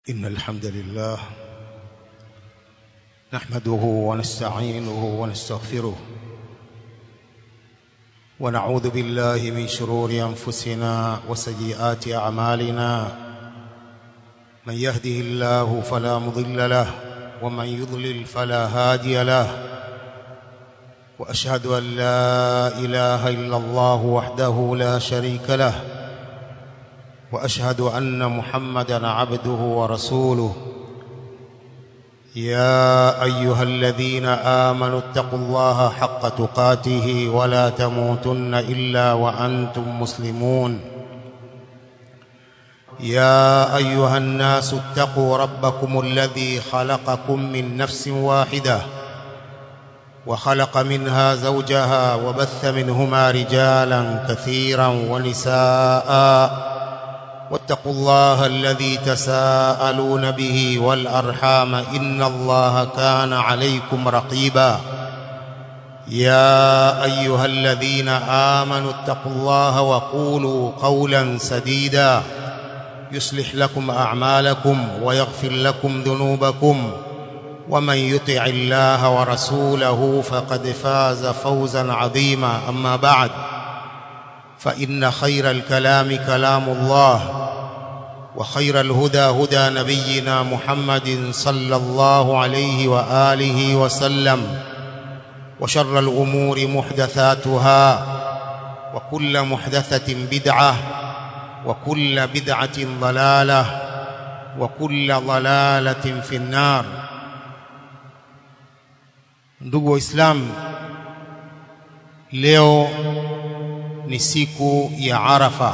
إن الحمد لله نحمده ونستعينه ونستغفره ونعوذ بالله من شرور أنفسنا وسيئات أعمالنا من يهده الله فلا مضل له ومن يضلل فلا هادي له وأشهد أن لا إله إلا الله وحده لا شريك له واشهد ان محمدا عبده ورسوله يا ايها الذين امنوا اتقوا الله حق تقاته ولا تموتن الا وانتم مسلمون يا ايها الناس اتقوا ربكم الذي خلقكم من نفس واحده وخلق منها زوجها وبث منهما رجالا كثيرا ونساء واتقوا الله الذي تساءلون به والأرحام إن الله كان عليكم رقيبا يا أيها الذين آمنوا اتقوا الله وقولوا قولا سديدا يصلح لكم أعمالكم ويغفر لكم ذنوبكم ومن يطع الله ورسوله فقد فاز فوزا عظيما أما بعد فإن خير الكلام كلام الله وخير الهدى هدى نبينا محمد صلى الله عليه وآله وسلم وشر الأمور محدثاتها وكل محدثة بدعة وكل بدعة ضلالة وكل ضلالة في النار ndugu waislamu leo ni siku ya Arafa.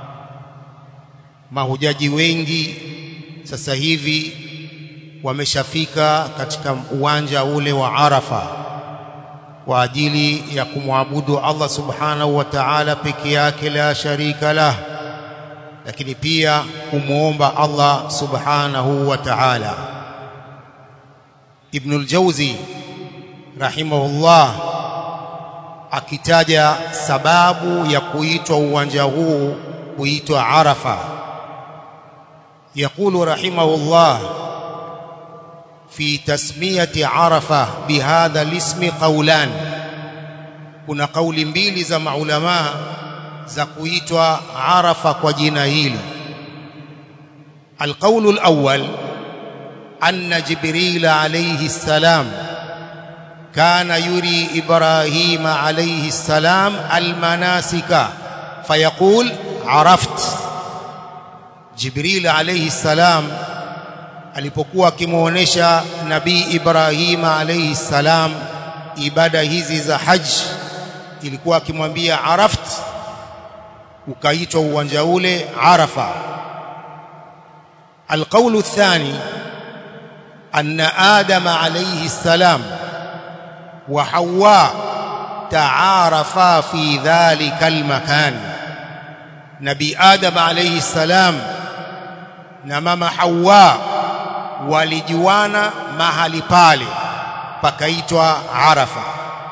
Mahujaji wengi sasa hivi wameshafika katika uwanja ule wa Arafa kwa ajili ya kumwabudu Allah subhanahu wa ta'ala peke yake la sharika lah, lakini pia kumwomba Allah subhanahu wa ta'ala. Ibnul Jauzi rahimahullah akitaja sababu ya kuitwa uwanja huu kuitwa Arafa يقول رحمه الله في تسمية عرفة بهذا الاسم قولان kuna kauli mbili za maulama za kuitwa Arafa kwa jina hili القول الأول أن جبريل عليه السلام كان يري إبراهيم عليه السلام المناسك فيقول عرفت جبريل عليه السلام alipokuwa akimuonesha nabii Ibrahim alayhi salam ibada hizi za haji ilikuwa akimwambia araft ukaitwa uwanja ule arafa alqawlu athani anna adam alayhi salam وحواء تعارفا في ذلك المكان نبي آدم عليه السلام na mama Hawa walijuana mahali pale pakaitwa Arafa.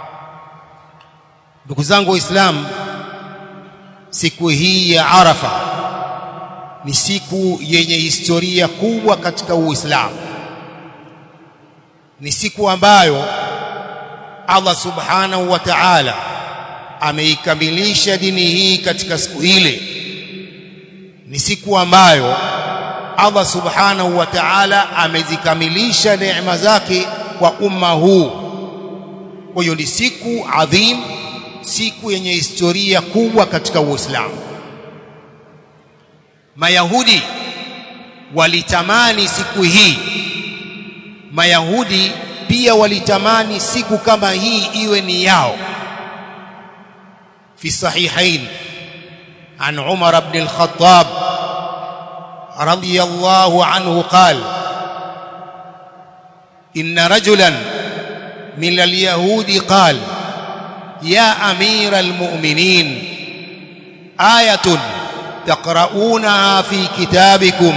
Ndugu zangu Waislamu, siku hii ya Arafa ni siku yenye historia kubwa katika Uislamu. Ni siku ambayo Allah subhanahu wa ta'ala ameikamilisha dini hii katika siku ile ni siku ambayo Allah subhanahu wa ta'ala amezikamilisha neema zake kwa umma huu kwa hiyo ni siku adhim siku yenye historia kubwa katika Uislamu Mayahudi walitamani siku hii Mayahudi pia walitamani siku kama hii iwe ni yao fi sahihain an Umar ibn al-Khattab radiyallahu anhu qala inna rajulan min al-yahudi qala ya amira al-mu'minin ayatun taqra'unaha fi kitabikum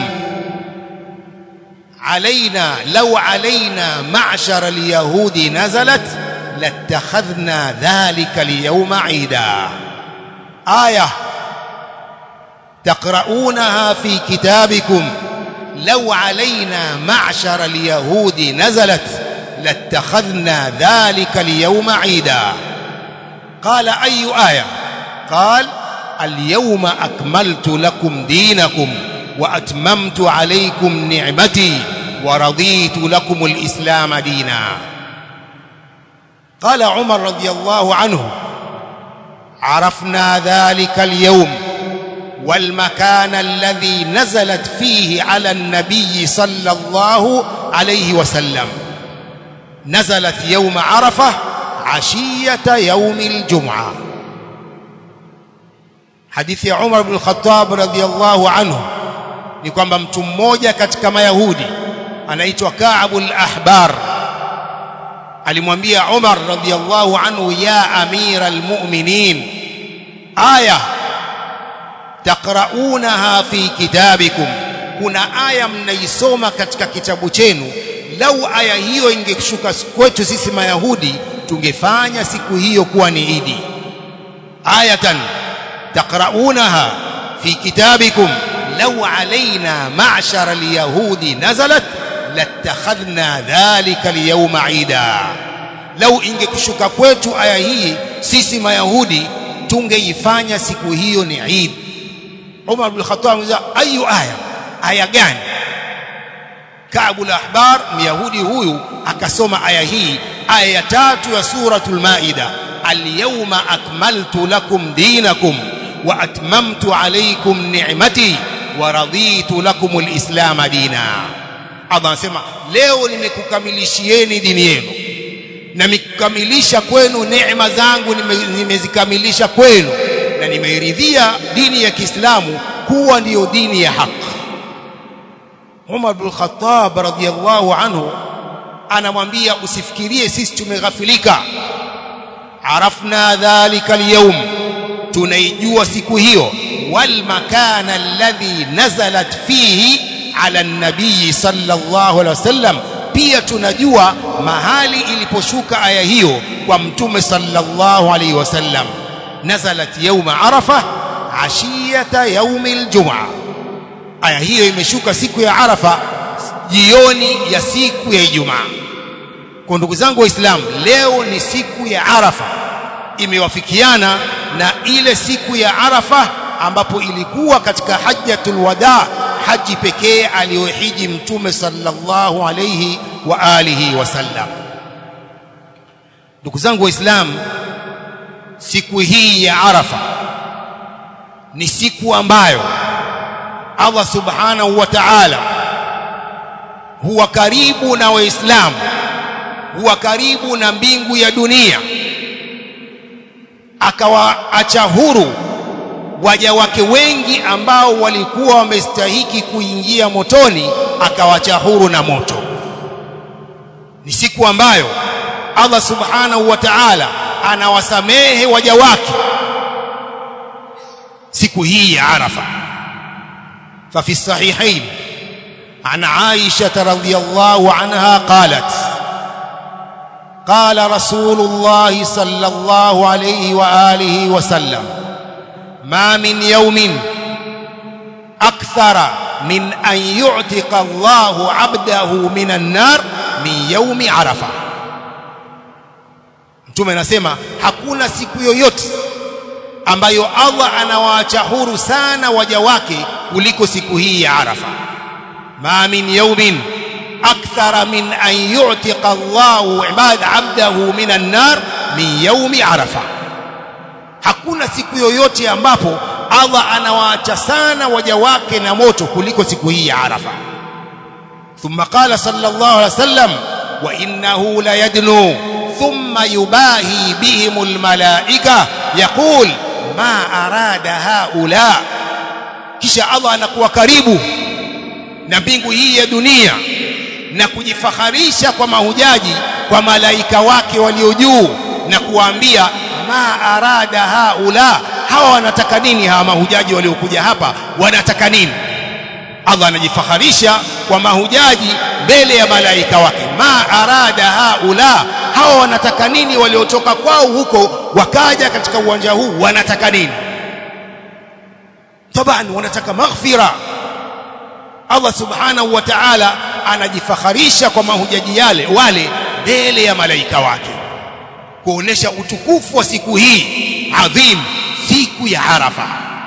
علينا لو علينا معشر اليهود نزلت لاتخذنا ذلك اليوم عيدا آية تقرؤونها في كتابكم لو علينا معشر اليهود نزلت لاتخذنا ذلك اليوم عيدا قال أي آية قال اليوم أكملت لكم دينكم وأتممت عليكم نعمتي ورضيت لكم الإسلام دينا قال عمر رضي الله عنه عرفنا ذلك اليوم والمكان الذي نزلت فيه على النبي صلى الله عليه وسلم نزلت يوم عرفة عشية يوم الجمعة hadithi ya Umar ibn Khattab radhiyallahu anhu ni kwamba mtu mmoja katika mayahudi anaitwa Ka'bul Ahbar alimwambia Umar radhiyallahu anhu ya amira almu'minin aya taqra'unaha fi kitabikum kuna aya mnaisoma katika kitabu chenu lau aya hiyo ingeshuka kwetu sisi mayahudi tungefanya siku hiyo kuwa ni idi ayatan تقرؤونها في كتابكم لو علينا معشر اليهود نزلت لاتخذنا ذلك اليوم عيدا لو ingekushuka kwetu aya hii sisi mayahudi tungeifanya siku hiyo ni Eid Umar bin Khattab anamuuliza ayu aya aya gani Kaabul Ahbar Myahudi huyu akasoma aya hii aya ya tatu ya suratul Maida al-yawma akmaltu lakum dinakum wa atmamtu alaykum ni'mati wa raditu lakum al-islam dina Allah anasema leo nimekukamilishieni dini yenu na nimekamilisha kwenu neema zangu nimezikamilisha kwenu na nimeiridhia dini ya Kiislamu kuwa ndiyo dini ya haki Umar bin Khattab radhiyallahu anhu anamwambia usifikirie sisi tumeghafilika arafna dhalika al-yawm tunaijua siku hiyo wal makana alladhi nazalat fihi ala an-nabii sallallahu alaihi wasallam pia tunajua mahali iliposhuka aya hiyo kwa mtume sallallahu alaihi wasallam nazalat yawma arafa ashiyata yaumil jumaa aya hiyo imeshuka siku ya arafa jioni ya siku ya ijumaa kwa ndugu zangu waislamu leo ni siku ya arafa imewafikiana na ile siku ya arafa ambapo ilikuwa katika hajjatul wada haji pekee aliyohiji mtume sallallahu alayhi wa alihi wasallam ndugu zangu waislamu siku hii ya arafa ni siku ambayo Allah subhanahu wa ta'ala huwa karibu na waislamu huwa karibu na mbingu ya dunia akawaacha huru waja wake wengi ambao walikuwa wamestahiki kuingia motoni akawacha huru na moto ni siku ambayo Allah subhanahu wa ta'ala anawasamehe waja wake siku hii ya Arafa ففي الصحيحين عن عائشة رضي الله عنها قالت قال رسول الله صلى الله عليه وآله وسلم ما من يوم أكثر من أن يعتق الله عبده من النار من يوم عرفة mtume anasema hakuna siku yoyote ambayo Allah anawaacha huru sana waja wake kuliko siku hii ya Arafa ma min yawmin akthara min an yu'tiqa Allahu ibad 'abdahu min an-nar min yawmi Arafa hakuna siku yoyote ambapo Allah anawaacha sana waja wake na moto kuliko siku hii ya Arafa thumma qala sallallahu alaihi wasallam wa innahu la yadnu thumma yubahi bihimul malaika yaqul ma arada haula kisha Allah anakuwa karibu na mbingu hii ya dunia na kujifaharisha kwa mahujaji kwa malaika wake walio juu na kuwaambia ma arada haula hawa wanataka nini hawa mahujaji waliokuja hapa wanataka nini Allah anajifaharisha kwa mahujaji mbele ya malaika wake ma arada haula hawa wanataka nini waliotoka kwao huko wakaja katika uwanja huu wanataka nini taban wanataka maghfira Allah subhanahu wa ta'ala anajifakharisha kwa mahujaji yale wale mbele ya malaika wake kuonesha utukufu wa siku hii adhim siku ya Arafa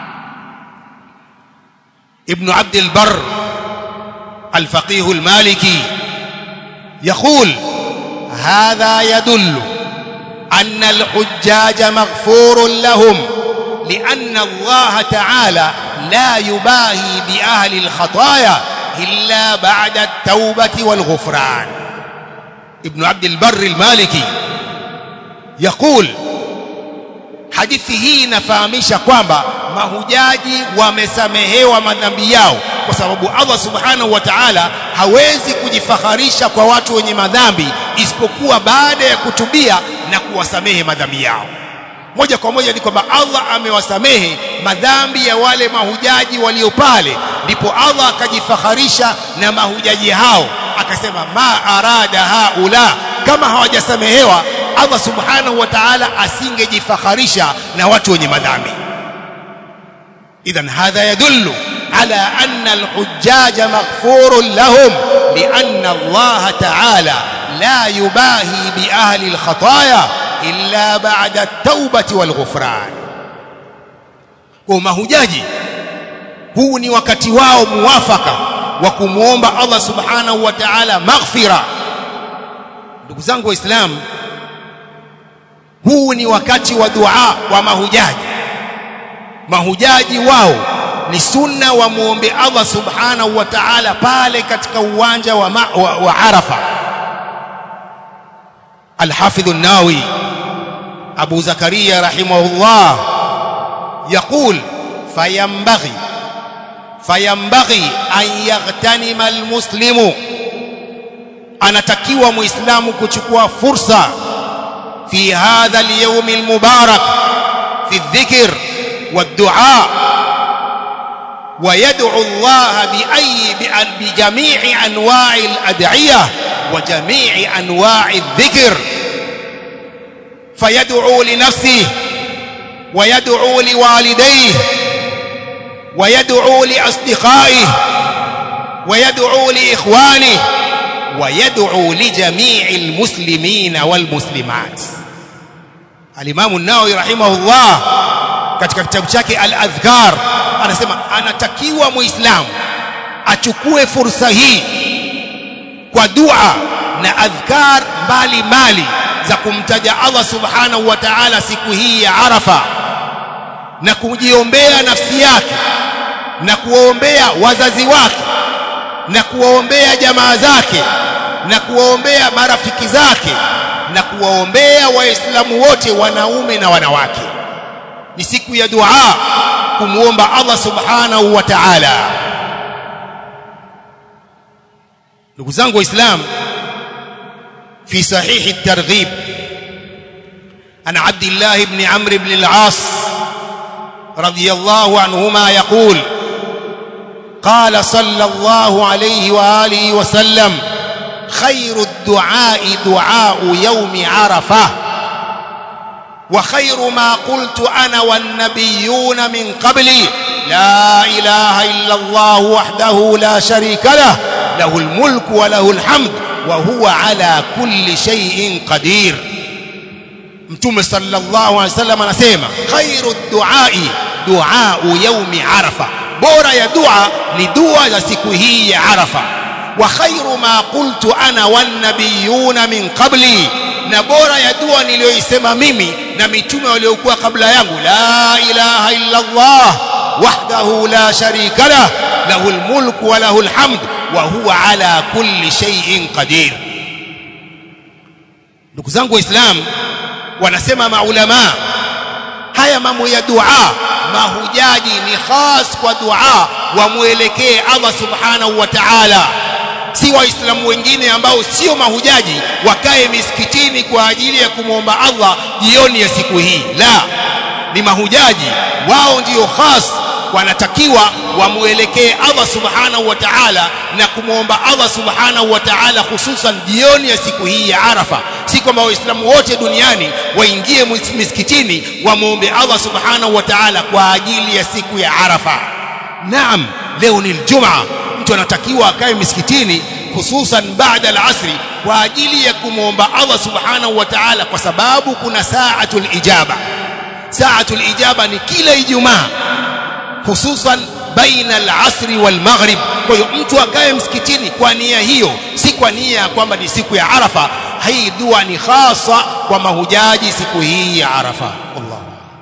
ابن عبد البر الفقيه المالكي يقول هذا يدل أن الحجاج مغفور لهم لأن الله تعالى لا يباهي بأهل الخطايا إلا بعد التوبة والغفران ابن عبد البر المالكي يقول hadithi hii inafahamisha kwamba mahujaji wamesamehewa madhambi yao kwa sababu Allah subhanahu wa ta'ala hawezi kujifakharisha kwa watu wenye madhambi isipokuwa baada ya kutubia na kuwasamehe madhambi yao moja kwa moja ni kwamba Allah amewasamehe madhambi ya wale mahujaji walio pale ndipo Allah akajifakharisha na mahujaji hao akasema ma arada haula kama hawajasamehewa Allah subhanahu wa ta'ala asingejifakharisha na watu wenye madhambi idhan hadha yadullu ala anna alhujjaj maghfurun lahum lianna Allah ta'ala la yubahi bi ahli alkhataya illa ba'da at-taubati walghufran kwa mahujaji huu ni wakati wao muwafaka wa kumwomba Allah subhanahu wa ta'ala maghfira ndugu zangu waislamu huu ni wakati wa dua wa mahujaji mahujaji wao ni sunna wa muombe Allah subhanahu wa ta'ala pale katika uwanja wa, ma, wa, wa Arafa الحافظ الناوي أبو زكريا رحمه الله يقول فينبغي فينبغي أن يغتنم المسلم anatakiwa muislamu kuchukua fursa في هذا اليوم المبارك في الذكر والدعاء ويدعو الله بأي بجميع أنواع الأدعية وجميع أنواع الذكر فيدعو لنفسه ويدعو لوالديه ويدعو لأصدقائه ويدعو لإخوانه ويدعو لجميع المسلمين والمسلمات Al-Imam an-Nawawi rahimahullah katika kitabu chake Al-Adhkar anasema anatakiwa Muislamu achukue fursa hii kwa dua na adhkar mbali mbali za kumtaja Allah Subhanahu wa Ta'ala siku hii ya Arafa na kujiombea nafsi yake na kuwaombea wazazi wake na kuwaombea jamaa zake na kuwaombea marafiki zake na kuwaombea waislamu wote wanaume na wanawake ni siku ya dua kumuomba Allah subhanahu wa ta'ala ndugu zangu waislamu في صحيح الترغيب عن عبد الله بن عمرو بن العاص رضي الله عنهما يقول قال صلى الله عليه واله وسلم خير الدعاء دعاء يوم عرفه وخير ما قلت انا والنبيون من قبلي لا اله الا الله وحده لا شريك له له الملك وله الحمد وهو على كل شيء قدير mtume sallallahu alaihi wasallam anasema khairu duai duau yaumi arafa bora ya dua ni dua za siku hii ya arafa wa khairu ma qultu ana wan nabiyuna min qabli na bora ya dua niliyoisema mimi na mitume waliokuwa kabla yangu la ilaha illa allah wahdahu la sharika lah lahu almulku wa lahu alhamd wa huwa ala kulli shay'in qadir ndugu zangu waislamu wanasema maulama haya mambo ya dua mahujaji ni khas kwa dua wamwelekee Allah subhanahu wa ta'ala si waislamu wengine ambao sio mahujaji wakae misikitini kwa ajili ya kumwomba Allah jioni ya siku hii la ni mahujaji wao ndio khas wanatakiwa wamwelekee Allah subhanahu wa ta'ala na kumwomba Allah subhanahu wa ta'ala hususan jioni ya siku hii ya Arafa si kwamba waislamu wote duniani waingie misikitini wamwombe Allah subhanahu wa ta'ala kwa ajili ya siku ya Arafa naam leo ni Ijumaa mtu anatakiwa akae misikitini hususan baada al-asri kwa ajili ya kumwomba Allah subhanahu wa ta'ala kwa sababu kuna saatul ijaba saatul ijaba ni kila ijumaa hususan baina al-asri wal maghrib kwa hiyo mtu akae msikitini kwa nia hiyo si kwa nia ya kwamba ni siku ya arafa hii dua ni hasa kwa mahujaji siku hii ya arafa Allah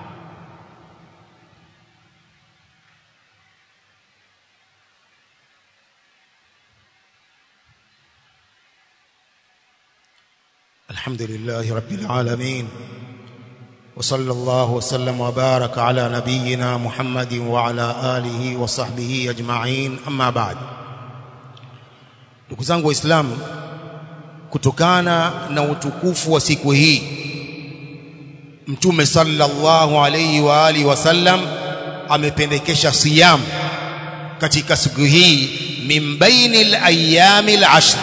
الحمد لله رب العالمين وصلى الله وسلم وبارك على نبينا محمد وعلى آله وصحبه أجمعين أما بعد ndugu zangu waislamu kutokana na utukufu wa siku hii mtume sallallahu alayhi wa alihi wasallam amependekesha siyam katika siku hii min bainil ayyamil ashr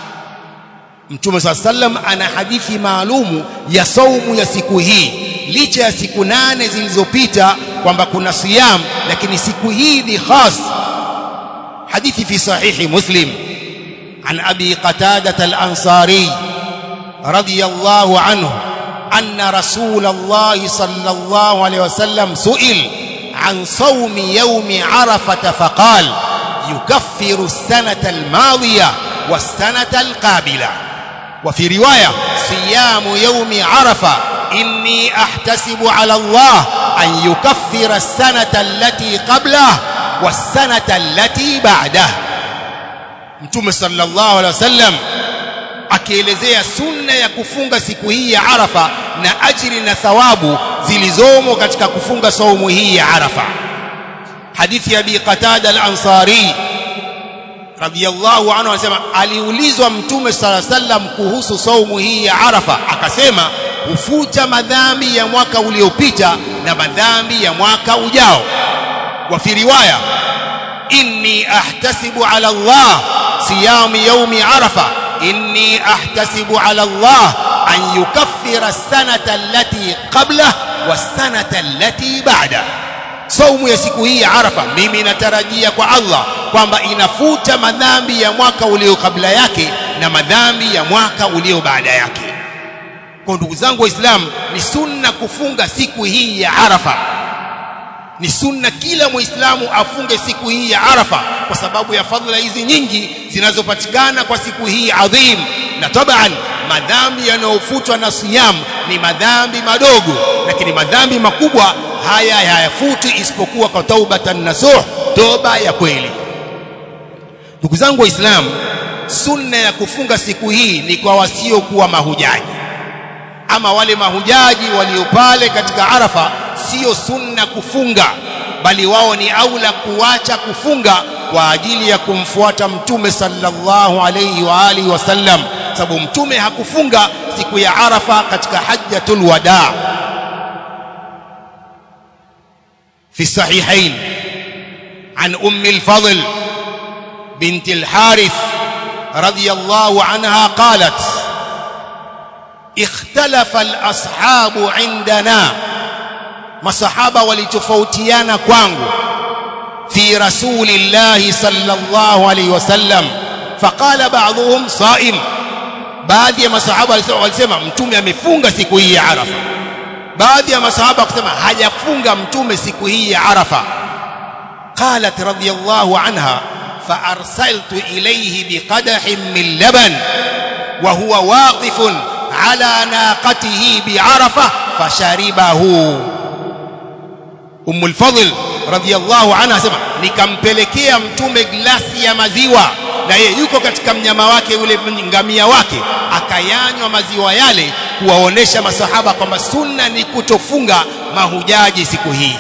Mtume saa sallam ana hadithi maalumu ya saumu ya siku hii, licha ya siku nane zilizopita kwamba kuna siyam, lakini siku hii ni khas. Hadithi fi sahihi Muslim an Abi Qatada al-Ansari radiyallahu anhu anna Rasul Allah sallallahu alayhi wasallam su'il عن صوم يوم عرفة فقال يكفر السنة الماضية والسنة القابلة وفي رواية صيام يوم عرفة إني أحتسب على الله أن يكفر السنة التي قبله والسنة التي بعده Mtume sallallahu alaihi wasallam akielezea sunna ya kufunga siku hii ya Arafa na ajiri na thawabu zilizomo katika kufunga saumu hii ya Arafa. Hadithi ya Abi Qatada al-Ansari radhiyallahu anhu anasema aliulizwa mtume sala sallam kuhusu saumu hii ya Arafa akasema hufuta madhambi ya mwaka uliopita na madhambi ya mwaka ujao wa fi riwaya inni ahtasibu ala Allah siyam yaumi Arafa inni ahtasibu ala Allah an yukaffira as-sanata allati qabla was-sanata allati ba'da saumu ya siku hii ya Arafa mimi natarajia kwa Allah kwamba inafuta madhambi ya mwaka ulio kabla yake na madhambi ya mwaka ulio baada yake. Kwa ndugu zangu Waislamu, ni sunna kufunga siku hii ya Arafa. Ni sunna kila Muislamu afunge siku hii ya Arafa kwa sababu ya fadhila hizi nyingi zinazopatikana kwa siku hii adhim. Na taban madhambi yanayofutwa na siyam ni madhambi madogo, lakini madhambi makubwa haya hayafutwi isipokuwa kwa taubatan nasuh, toba ya kweli. Ndugu zangu Waislamu, sunna ya kufunga siku hii ni kwa wasiokuwa mahujaji. Ama wale mahujaji walio pale katika Arafa, sio sunna kufunga, bali wao ni aula kuacha kufunga kwa ajili ya kumfuata Mtume sallallahu alayhi wa alihi wasallam, sababu Mtume hakufunga siku ya Arafa katika hajjatul wadaa. في الصحيحين عن أم الفضل بنت الحارث رضي الله عنها قالت اختلف الأصحاب عندنا مصحابة ولتفوتيانا كوانغو في رسول الله صلى الله عليه وسلم فقال بعضهم صائم baadhi ya masahaba walisema mtume amefunga siku hii ya Arafa baadhi ya masahaba wakasema hajafunga mtume siku hii ya Arafa qalat radiyallahu anha فارسلت اليه بقدح من لبن وهو واقف على ناقته بعرفه فشربه ام الفضل radhiallahu anha asema nikampelekea mtume glasi ya maziwa na yeye yuko katika mnyama wake yule ngamia wake akayanywa maziwa yale kuwaonesha masahaba kwamba sunna ni kutofunga mahujaji siku hii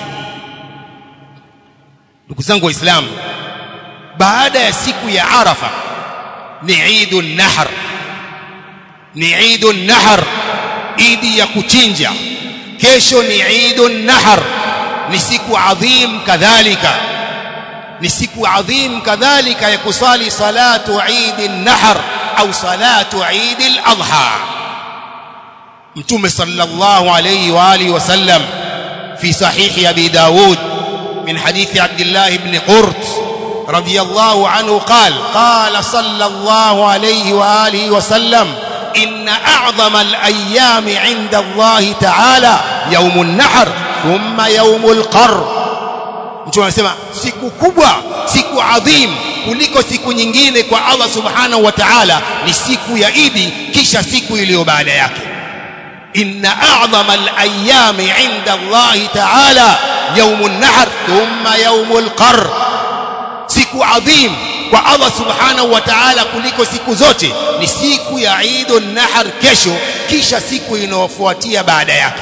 ndugu zangu waislamu baada ya siku ya arafa ni idun nahr ni idun nahr idi ya kuchinja kesho ni idun nahr ni siku adhim kadhalika ni siku adhim kadhalika ya kusali salatu Eid an-Nahr au salatu Eid al-Adha Mtume sallallahu alayhi wa alihi wasallam fi sahih Abi Dawud min hadith Abdullah ibn Qurt رضي الله عنه قال قال صلى الله عليه وآله وسلم إن أعظم الأيام عند الله تعالى يوم النحر ثم يوم القر mtu anasema siku kubwa siku adhim kuliko siku nyingine kwa Allah subhanahu wa ta'ala ni siku ya Idi kisha siku iliyo baada yake inna a'zama al-ayyami 'inda Allah ta'ala yawm an-nahr thumma yawm al-qarr siku adhim kwa Allah subhanahu wa ta'ala kuliko siku zote ni siku ya Eidun Nahar kesho kisha siku inayofuatia baada yake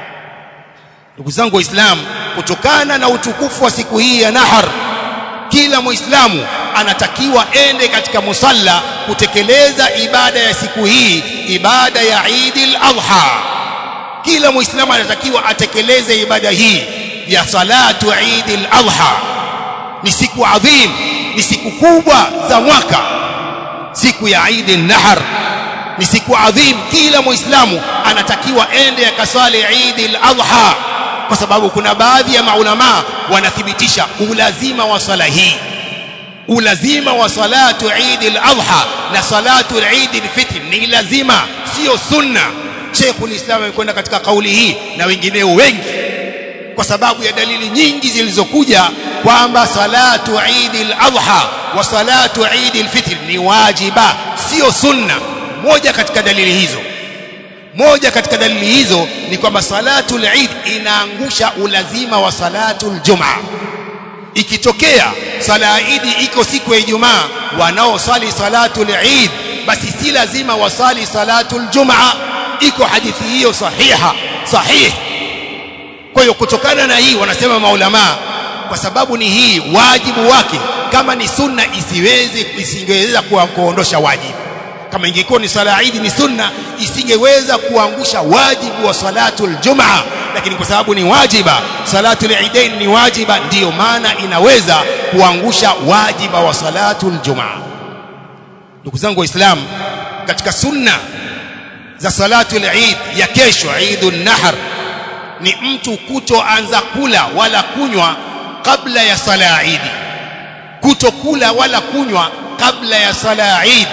ndugu zangu waislamu kutokana na utukufu wa siku hii ya Nahar kila muislamu anatakiwa ende katika musalla kutekeleza ibada ya siku hii ibada ya Eidil Adha kila muislamu anatakiwa atekeleze ibada hii ya salatu Eidil Adha ni siku adhim ni siku kubwa za mwaka siku ya Eid al-Nahr ni siku adhim kila muislamu anatakiwa ende akaswali Eid al-Adha kwa sababu kuna baadhi ya maulama wanathibitisha ulazima wa swala hii ulazima wa salatu Eid al-Adha na salatu Eid al-Fitr ni lazima sio sunna Sheikhul Islam amekwenda katika kauli hii na wengineo wengi kwa sababu ya dalili nyingi zilizokuja kwamba salatu Eid al-Adha wa salatu Eid al-Fitr ni wajiba sio sunna moja katika dalili hizo moja katika dalili hizo ni kwamba salatu al-Eid inaangusha ulazima wa salatu al-Jum'a ikitokea sala Eid iko siku ya Ijumaa wanaosali salatu al-Eid basi si lazima wasali salatu al-Jum'a iko hadithi hiyo sahiha sahihi kwa hiyo kutokana na hii wanasema maulama kwa sababu ni hii wajibu wake kama ni sunna isiweze isingeweza kuondosha wajibu kama ingekuwa ni sala Eid ni sunna isingeweza kuangusha wajibu wa salatul jumaa lakini kwa sababu ni wajiba salatul eidain ni wajiba ndiyo maana inaweza kuangusha wajiba wa salatul jumaa ndugu zangu waislamu katika sunna za salatul Eid ya kesho Eidun Nahr ni mtu kutoanza kula wala kunywa kabla ya sala ya Eid kutokula wala kunywa kabla ya sala ya Eid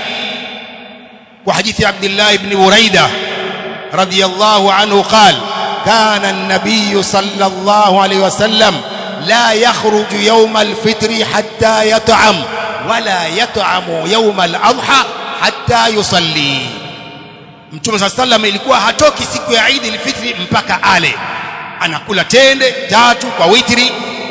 kwa hadithi Abdullah ibn Buraida radiyallahu anhu قال كان النبي صلى الله عليه وسلم لا يخرج يوم الفطر حتى يطعم ولا يطعم يوم الأضحى حتى يصلي Mtume صلى الله عليه وسلم ilikuwa hatoki siku ya Eid al-Fitr mpaka ale anakula tende tatu kwa witri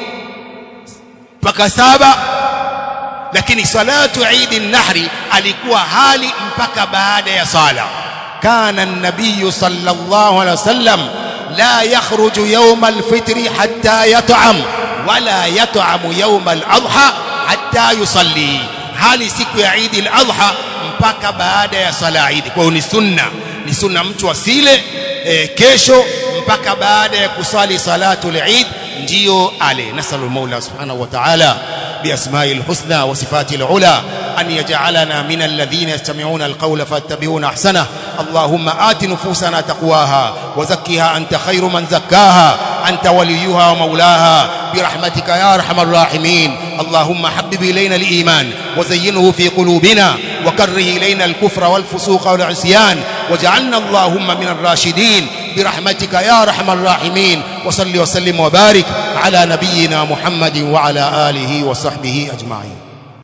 mpaka saba lakini salatu Eid an-Nahri alikuwa hali mpaka baada ya sala kana an-nabiy sallallahu alaihi wasallam la yakhruju yawm al-fitr hatta yat'am wala yat'amu yawm al-adha hatta yusalli hali siku ya Eid al-Adha mpaka baada ya sala Eid kwa hiyo ni sunna ni sunna mtu asile e, kesho mpaka baada ya kusali salatu al-Eid ndio ale nasalu maula subhanahu wa ta'ala بأسماء الحسنى وصفاته العلى أن يجعلنا من الذين يستمعون القول فاتبعون أحسنه اللهم آت نفوسنا تقواها وزكها أنت خير من زكاها أنت وليها ومولاها برحمتك يا أرحم الراحمين اللهم حبب إلينا الإيمان وزينه في قلوبنا وكره إلينا الكفر والفسوق والعصيان واجعلنا اللهم من الراشدين برحمتك يا أرحم الراحمين وصل وسلم وبارك على نبينا محمد وعلى آله وصحبه أجمعين